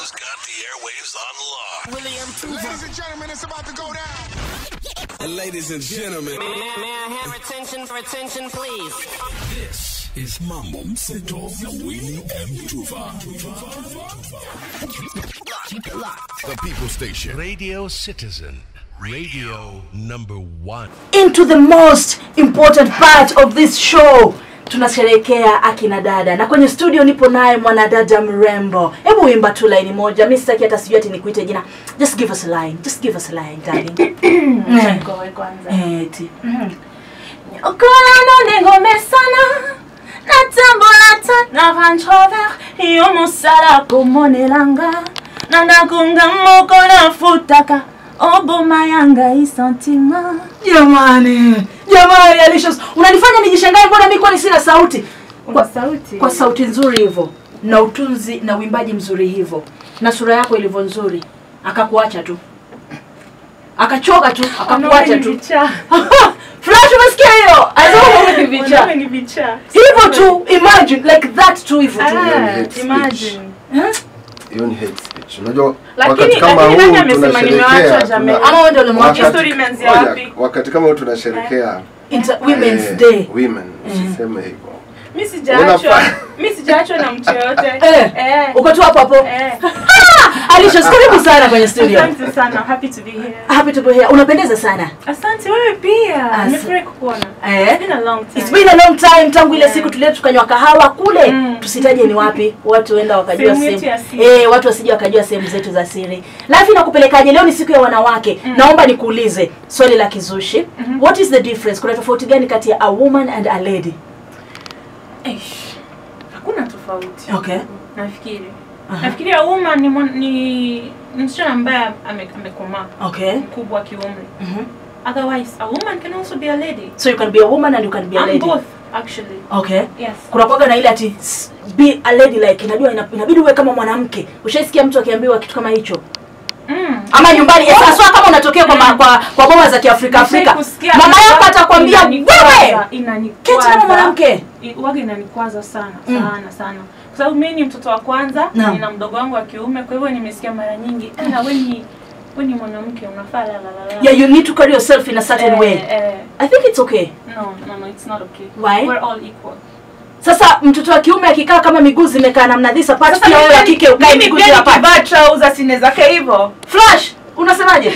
has got the airwaves on lock. William Ladies and gentlemen, it's about to go down. Ladies and gentlemen, May, may, may I have attention for attention, please? this is Mambo Mseto na Winnie M. Tuva. The People Station. Radio Citizen. Radio number one. into the most important part of this show tunasherehekea akina dada na kwenye studio nipo naye mwanadada mrembo hebu wimba tu laini moja mi sitaki hata sijui ati nikuite jina just give us a line just give us a line darling Eh, Ngoe kwanza. eh, eti. Okolano nengome sana natambulata na vanchover iyo mosala komonelanga nandakunga moko nafutaka oboma yanga isentima jamani jamani Alicious, unanifanya nijishangae mbona mi kwani sina sauti kwa sauti kwa sauti nzuri hivyo na utunzi na uimbaji mzuri hivyo na sura yako ilivyo nzuri akakuacha tu akachoka tu akakuacha tu flash umesikia hiyo Azua ni vicha ni vicha hivyo tu imagine like that tu hivyo tu Ah, imagine hiyo ni hate speech. Unajua Lakini- wakati kama lakini huu nani amesema nimewachwa tunasherehekea jamani? tuna- ama wewe ndio ulimwacha wakati- History imeanzia ngoja, wapi? wakati kama huu tunasherehekea Inter- women's eh, day women usiseme hivyo mi sijaachwa Unafaa- mi sijaachwa na mtu yoyote Eh, Eh, uko tu hapo hapo eh. Alicious, karibu sana kwenye studio asante sana I'm happy to be here happy to be here unapendeza sana asante wewe pia As- nimefurahi kukuona eh It's been a long time. It's been a long time tangu ile siku tulia tukanywa kahawa kule Mm. tusitaje ni wapi watu wenda wakajua Sehemu yetu sehemu ya siri. eh, watu wasije wakajua sehemu zetu za siri lafi nakupelekaje leo ni siku ya wanawake naomba nikuulize swali la kizushi what is the difference kuna tofauti gani kati ya a woman and a lady Eish, hakuna tofauti okay nafikiri Aha. nafikiri a woman ni, mwan- ni ni msichana ambaye ame- amekomaa okay mkubwa kiumri Mhm. otherwise a woman can also be a lady so you can be a woman and you can be a I'm lady both actually okay yes kuna kwaga na ile ati s- be a lady like inajua ina- inabidi uwe kama mwanamke ushaisikia mtu akiambiwa kitu kama hicho mm. ama nyumbani eh, sasa kama unatokea kwa, ma- kwa, kwa boma za kiafrika afrika Kusikia mama hata yako atakwambia inanikwaza, wewe inanikwaza. keti kama mwanamke I- waga inanikwaza sana Mm. sana sana kwa sababu mimi ni mtoto wa kwanza Naam. nina mdogo wangu wa kiume kwa hivyo nimesikia mara nyingi "Eh, na we ni we ni mwanamke unafaa la la la la yeah you need to carry yourself in a certain Eh, way eh, i think it's okay no no no it's not okay Why? we're all equal sasa mtoto wa kiume akikaa kama miguu zimekaa namna this apart Sasa pia wewe wa mimi- kike ukae mimi miguu pia zile apart nikivaa trouser sinezake hivyo flash unasemaje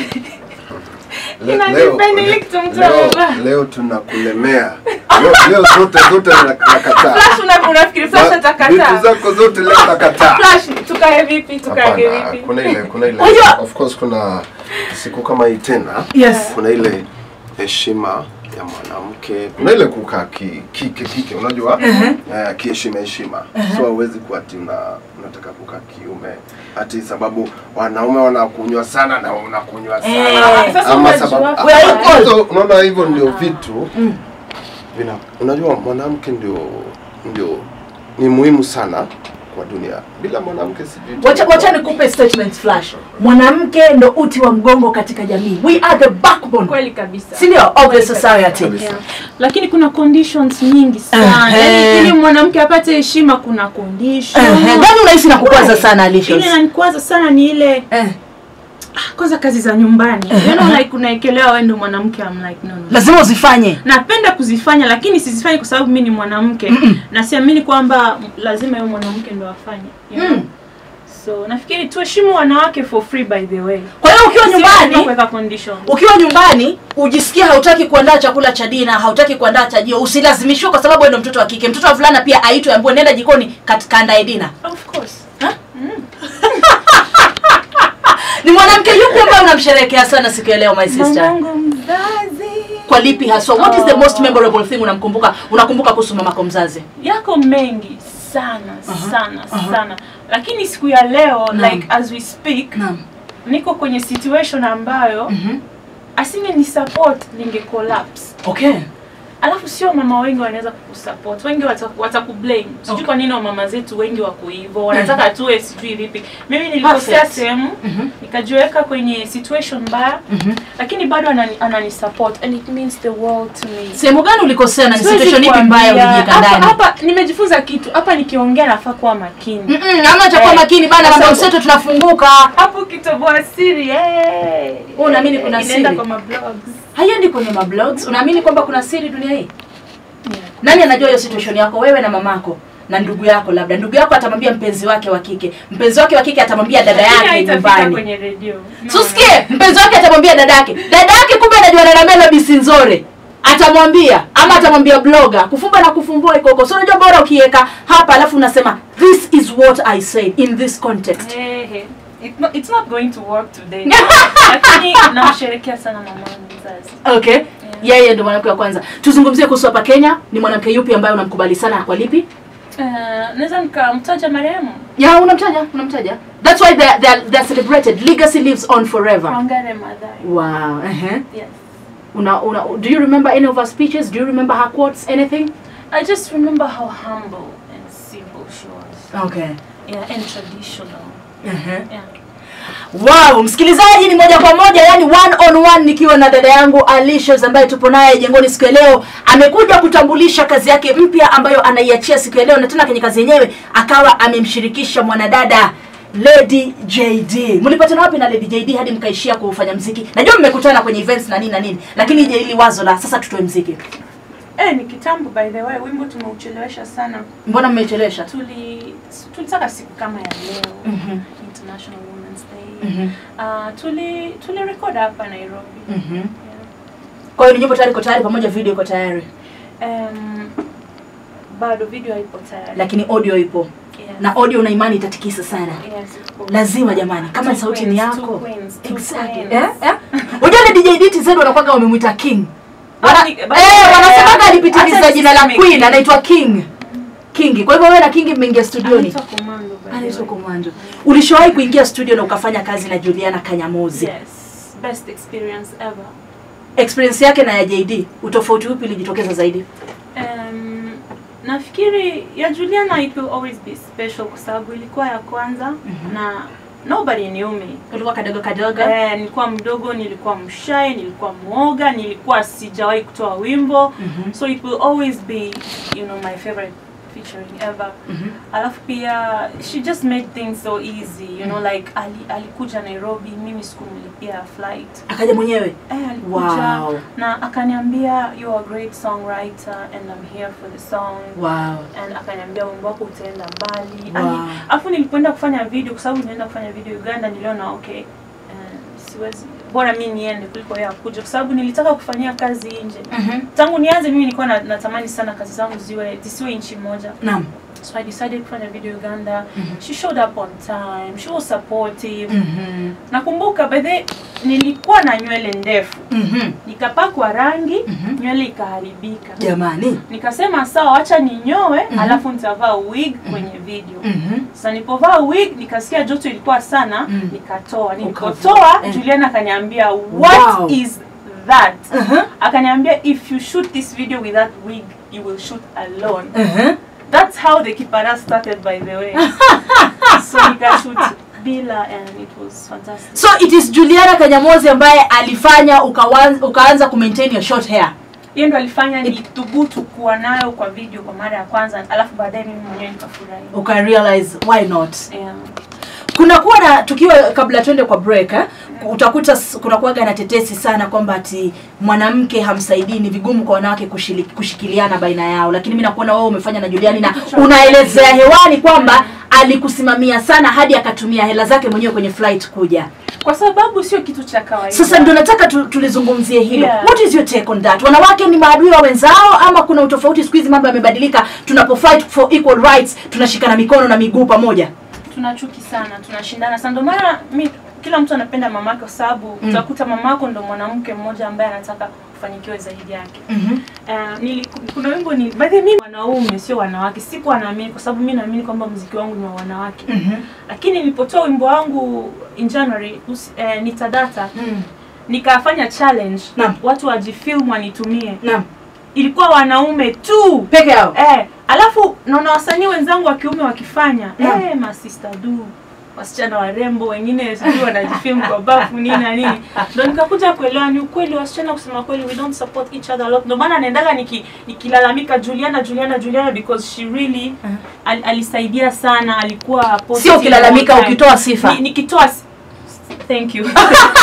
Le- Ina leo- depend ile mtu leo- amevaa. leo tunakulemea leo, leo zote zote na- nakataa flash una- unafikiri flash Ma- atakataa vitu zako zote leo nakataa flash tukae vipi tukae Hapana, vipi kuna ile kuna ile Unajua- of course kuna siku kama hii tena Yes. kuna ile heshima ya mwanamke kuna ile kukaa ki, kike kike unajua eh, kiheshima heshima so hauwezi kuwa ati una, unataka kukaa kiume ati sababu wanaume wanakunywa sana na unakunywa sana Eh, sasa ama unajua sababu We are Ah, equal. hizo- unaona hivyo ndio vitu vina unajua mwanamke ndio ndio ni muhimu sana kwa dunia bila mwanamke sijui wacha wacha nikupe statement flash mwanamke ndo uti wa mgongo katika jamii we are the backbone kweli kabisa si ndio of the society Kabisa. Yeah. lakini kuna conditions nyingi sana Ehe. Yaani ili mwanamke apate heshima kuna condition Ehe, gani unahisi na kukwaza sana ile Alicious? inanikwaza sana ni ile Eh, ah, kwanza kazi za nyumbani you know like unaekelewa wewe ndio mwanamke I'm like no, no. lazima uzifanye napenda kuzifanya lakini sizifanye kwa sababu mi ni mwanamke na siamini kwamba lazima yeye mwanamke ndo afanye you know? Mm. so nafikiri tuheshimu wanawake for free by the way kwa hiyo ukiwa Si lazima nyumbani kuweka conditions ukiwa nyumbani ujisikia hautaki kuandaa chakula cha dina hautaki kuandaa chajio usilazimishiwe kwa sababu wewe ndo mtoto wa kike mtoto wa vulana pia aitwe ambiwe nenda jikoni kat- kaandae dina of course ni mwanamke yupi ambaye unamsherehekea sana siku ya leo my sister mamangu mzazi kwa lipi haswa what is the most Oh. memorable thing unamkumbuka unakumbuka kuhusu mamako mzazi yako mengi sana sana sana lakini siku ya leo Naam. like as we speak naam niko kwenye situation ambayo Mhm. asinge ni support ninge collapse okay alafu sio mama wengi wanaweza kukusupport wengi wata- watakublame sijui Okay. kwa nini wamama zetu wengi wako hivyo wanataka tuwe sijui vipi mimi nilikosea Perfect. sehemu nikajiweka kwenye situation mbaya lakini bado anani, anani support and it means the world to me sehemu gani ulikosea na ni Siwezi situation ipi mbaya kuambia. ulijiweka Hapa- ndani hapa nimejifunza kitu hapa nikiongea nafaa kuwa makini Mm-mm, ama utakuwa Eh, makini bana kwa mambo sababu- mseto tunafunguka hapo kitoboa siri hey. Wewe unaamini kuna Inaenda siri? kwa mablogs haiendi kwenye mablogs unaamini kwamba kuna siri dunia hii yeah. nani anajua hiyo situation yako wewe na mamako na ndugu yako labda ndugu yako atamwambia mpenzi wake wa kike mpenzi wake wa kike atamwambia dada Lakini yake haitafika nyumbani kwenye redio No. susikie mpenzi wake atamwambia dada yake dada yake kumbe anajuana na Melody Sinzore atamwambia ama atamwambia bloga kufumba na kufumbua iko huko so unajua bora ukiweka hapa alafu unasema this is what i said in this context Hey, hey. It no, it's not going to work today lakini namsherekea sana mamangu mzazi okay yeye ndio mwanamke wa kwanza tuzungumzie kuhusu hapa kenya ni mwanamke yupi ambaye unamkubali sana kwa lipi uh, naweza nikamtaja marehemu ya unamtaja unamtaja that's why they're, they're, they're celebrated legacy lives on forever Wangare Maathai wow uh-huh. yes una, una, do you remember any of her speeches do you remember her quotes anything I just remember how humble and simple she was okay yeah and traditional uh-huh. yeah Wow, msikilizaji ni moja kwa moja, yani one on one nikiwa na dada yangu Alicious ambaye tupo naye jengoni siku ya leo. Amekuja kutambulisha kazi yake mpya ambayo anaiachia siku ya leo, na tena kwenye kazi yenyewe akawa amemshirikisha mwanadada Lady JD. Mlipatana wapi na Lady JD hadi mkaishia kufanya mziki? Najua mmekutana kwenye events na nini na nini, lakini je, ili wazo la sasa tutoe mziki, eh ni kitambo by the way wimbo tumeuchelewesha sana mbona mmechelewesha? tuli tulitaka siku kama ya leo Mhm. International Women's Day Mhm. uh, tuli tuli record hapa Nairobi Mhm. yeah. Kwa hiyo nyimbo tayari iko tayari, pamoja video iko tayari, um, bado video haipo tayari lakini audio ipo yes. na audio una imani itatikisa sana. yes, of course. lazima jamani kama Two sauti ni queens, two yako queens, two exactly queens. eh eh unajua ile DJ DTZ wanakuwa wamemwita king Wana, Ah, ni- eh by the way, wanasemaga alipitiliza hata jina la niseme queen king. anaitwa king king kwa hivyo wewe na king mmeingia studioni Anaitwa Commando, by the anaitwa way. komando ulishawahi kuingia studio na ukafanya kazi na Juliana Kanyamozi yes best experience ever experience yake na ya JD utofauti upi ulijitokeza zaidi um, nafikiri ya Juliana it will always be special kwa sababu ilikuwa ya kwanza na nobody knew me ulikuwa kadogo kadogo Eh, nilikuwa mdogo nilikuwa mshy nilikuwa mwoga nilikuwa sijawahi kutoa wimbo Mhm. so it will always be you know my favorite featuring ever Mhm. alafu pia she just made things so easy you know like ali, alikuja nairobi mimi sikumlipia flight akaja mwenyewe eh, alikuja Wow. na akaniambia you are a great songwriter and I'm here for the song wow and akaniambia wimbo wako utaenda mbali Wow. Ani- alafu nilipoenda kufanya video kwa sababu nilienda kufanya video uganda niliona okay eh, siwezi bora mi niende kuliko yeye akuja kwa sababu nilitaka kufanyia kazi nje Mhm. tangu nianze mimi nilikuwa na, natamani sana kazi zangu ziwe zisiwe nchi moja naam so i decided kufanya video uganda she showed up on time she was supportive mhm nakumbuka by the way, nilikuwa na nywele ndefu mhm nikapakwa rangi nywele ikaharibika jamani nikasema sawa wacha ninyoe alafu nitavaa wig kwenye video mhm sasa nilipovaa wig nikasikia joto ilikuwa sana Mm. nikatoa Ukavaa, nilipotoa eh. Juliana akaniambia what Wow. is that Mhm. akaniambia if you shoot this video with that wig you will shoot alone mhm that's how the kipara started by the way so nikashoot bila and it was fantastic so it is Juliana Kanyamozi ambaye alifanya ukawanza, ukaanza kumaintain your short hair hiyo ndo alifanya nithubutu kuwa nayo kwa video kwa mara ya kwanza alafu baadaye mimi mwenyewe nikafurahi uka realize why not yeah. kuna kuwa na tukiwa kabla twende kwa break eh, utakuta s- kuna kuwaga na tetesi sana kwamba ati mwanamke hamsaidii ni vigumu kwa wanawake kushili, kushikiliana baina yao lakini mi nakuona wewe umefanya na Juliani na unaelezea hewani kwamba alikusimamia sana hadi akatumia hela zake mwenyewe kwenye flight kuja kwa sababu sio kitu cha kawaida sasa ndio nataka tu, tulizungumzie hilo Yeah. what is your take on that wanawake ni maadui wa wenzao ama kuna utofauti siku hizi mambo yamebadilika tunapo fight for equal rights tunashikana mikono na miguu pamoja tuna chuki sana tunashindana sana ndio maana mi kila mtu anapenda mamake kwa sababu Mm. utakuta mamako ndo mwanamke mmoja ambaye anataka kufanikiwe zaidi yake mm-hmm. Uh, nili, kuna wimbo ni by the way, mimi wanaume sio wanawake sikuwa naamini kwa sababu mi naamini kwamba mziki wangu ni wa wanawake Mm-hmm. lakini nilipotoa wimbo wangu in January usi, eh, nitadata Mm. nikafanya challenge Naam. watu wajifilm wanitumie Naam. ilikuwa wanaume tu peke yao eh, alafu naona wasanii wenzangu wa kiume wakifanya Naam. eh, masista du wasichana warembo wengine sijui wanajifilm kwa bafu nini na nini ndo nikakuja kuelewa ni ukweli wasichana kusema kweli we don't support each other a lot ndo maana naendaga niki- nikilalamika juliana juliana juliana because she really al, alisaidia sana alikuwa positive sio ukilalamika all time. ukitoa sifa Ni- nikitoa si- thank you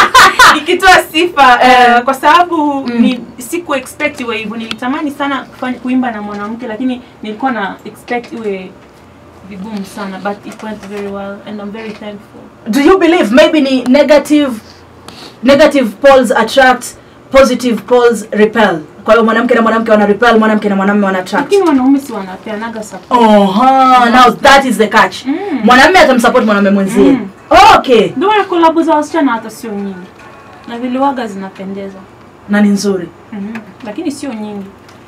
nikitoa sifa eh, kwa sababu ni siku expect iwe hivyo nilitamani sana kufanya, kuimba na mwanamke lakini nilikuwa na expect iwe vigumu sana but it went very well and I'm very thankful do you believe maybe ni negative negative poles attract positive poles repel kwa hiyo mwanamke na mwanamke wana repel mwanamke na mwanamume wana attract lakini wanaume si wanapeanaga support Oha, now that is the catch Mm. mwanamume atamsupport mwanamume mwenzie Mm. okay ndio maana kolabo za wasichana hata sio nyingi na viliwaga zinapendeza na ni nzuri mm lakini sio nyingi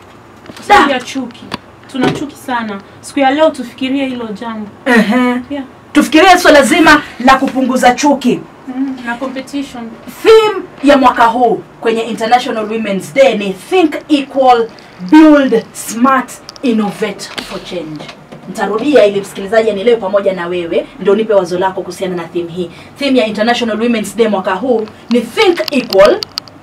kwa sababu ya chuki tuna chuki sana siku ya leo tufikirie hilo jambo Ehe. yeah. tufikirie swala zima la kupunguza chuki mm. na competition theme ya mwaka huu kwenye international women's day ni think equal build smart innovate for change ntarudia ili msikilizaji anielewe pamoja na wewe ndio nipe wazo lako kuhusiana na theme hii theme ya international women's day mwaka huu ni think equal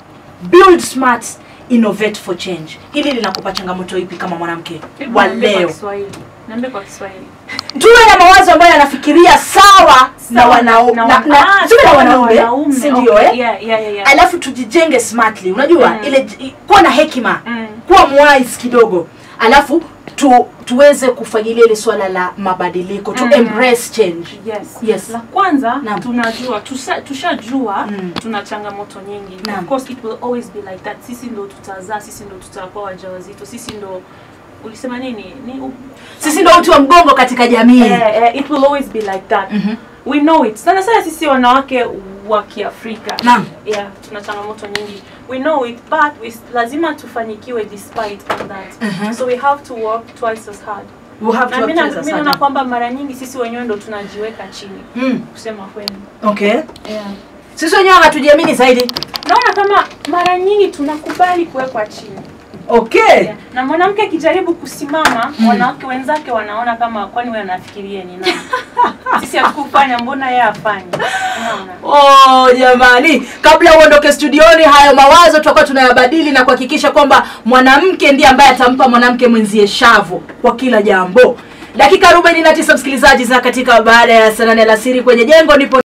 build smart innovate for change hili linakupa changamoto ipi kama mwanamke Hebu wa niambie kwa leo Kiswahili. Niambie kwa Kiswahili. tuwe na mawazo ambayo yanafikiria sawa na Sawa, wanaume na na, wana- na, ah, tuwe na sawa na wanaume wanaume, si ndio okay, eh? yeah, yeah, yeah, yeah. alafu tujijenge smartly unajua Mm. ile j- kuwa na hekima Mm. kuwa mwise kidogo alafu tu, tuweze kufagilia ile swala la mabadiliko tu Mm. embrace change Yes. Yes. La kwanza Naam. tunajua tusha- tushajua Mm. tuna changamoto nyingi. Naam. Of course it will always be like that. Sisi ndo tutazaa, sisi ndo tutakuwa wajawazito, sisi ndo ulisema nini? Ni u- sisi ndo uti wa mgongo katika jamii eh, eh, it will always be like that. Mhm. We know it. Sana sana sisi wanawake wa Kiafrika. Naam. Yeah, tuna changamoto nyingi. We know it, but we, lazima tufanikiwe despite all that. Mhm. So we have to work twice as hard. We have to Na work mimi na- towards mimi that. naona kwamba mara nyingi sisi wenyewe ndo tunajiweka chini Mm, kusema kweli. okay Yeah. sisi wenyewe hatujiamini zaidi Naona kama mara nyingi tunakubali kuwekwa chini. okay Yeah. Na mwanamke akijaribu kusimama, wanawake wenzake wanaona kama kwani wewe unafikiria ni nani? Sisi hatukufanya, mbona yeye afanye? Unaona? Oh jamani, kabla uondoke studioni, hayo mawazo tutakuwa tunayabadili na kuhakikisha kwamba mwanamke ndiye ambaye atampa mwanamke mwenzie shavu kwa kila jambo. Dakika 49 msikilizaji, za katika baada ya saa nane alasiri kwenye jengo nipo